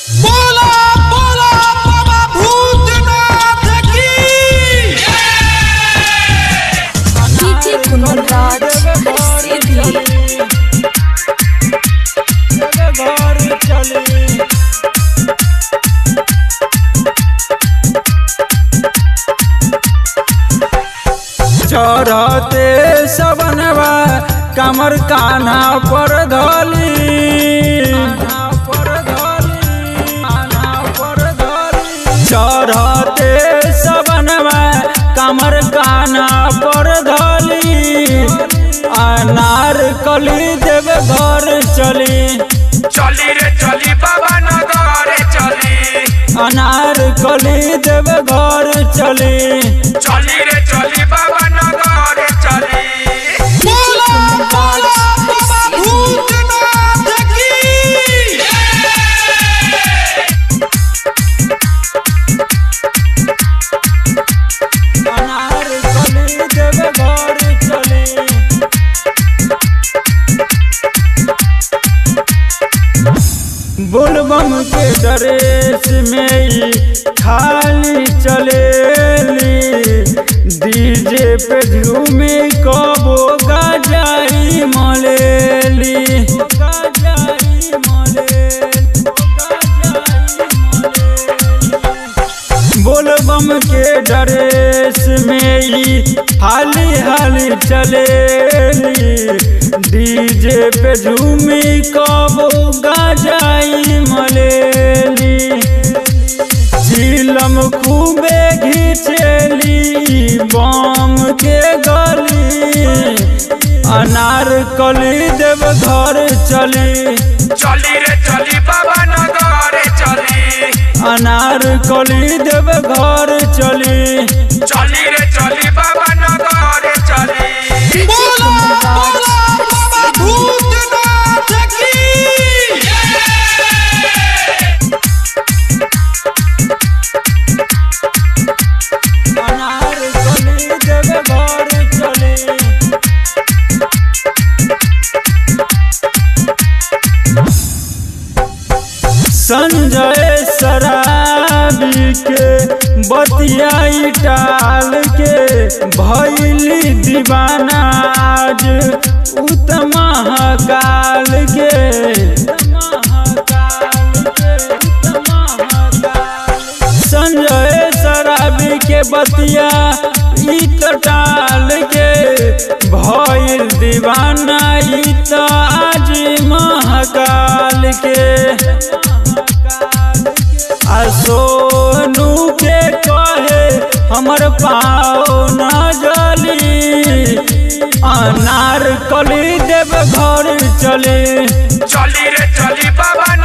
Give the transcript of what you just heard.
बोला बोला बाबा भूतनाथ की डीजे कुंदन राज सीधी घर चली चढ़ते सबनवा कमर कान्हा पर धली चढ़ते सबनवा कमर कान्हा पर धली अनार कली देव घर चली चली रे चली बाबा नगर चली अनार कली देव घर चली चली रे चली बाबा नगर चली बोला बोला बाबा भूतनाथ की अनार कली देव घर चली बोलबम के ड्रेस में ही खाली चलेली डीजे पे झूमे कबो गजाई मलेली गजाई मलेली बोलबम के ड्रेस में ही हाली हाली चलेली डीजे पे झूमी कबो गजाई मलेली चिलम खूबे घिचेली बम के गली अनार कली देव घर चली चली रे चली बाबा नगर चली अनार कली देव घर चली चली रे चली बाबा नगर चली बोला बोला बाबा भूतनाथ की अनार कली देव घर चली संजय शराबी के बतियाई टाल के भैली दीवाना आज उत्तम काल के संजय शराबी के बतिया ई तो टाल के भइल दीवाना ई तो आज महाकाल के आ सोनू के कहे हमर पाओ न जली अनार कली देव घर चली चली रे चली बाबा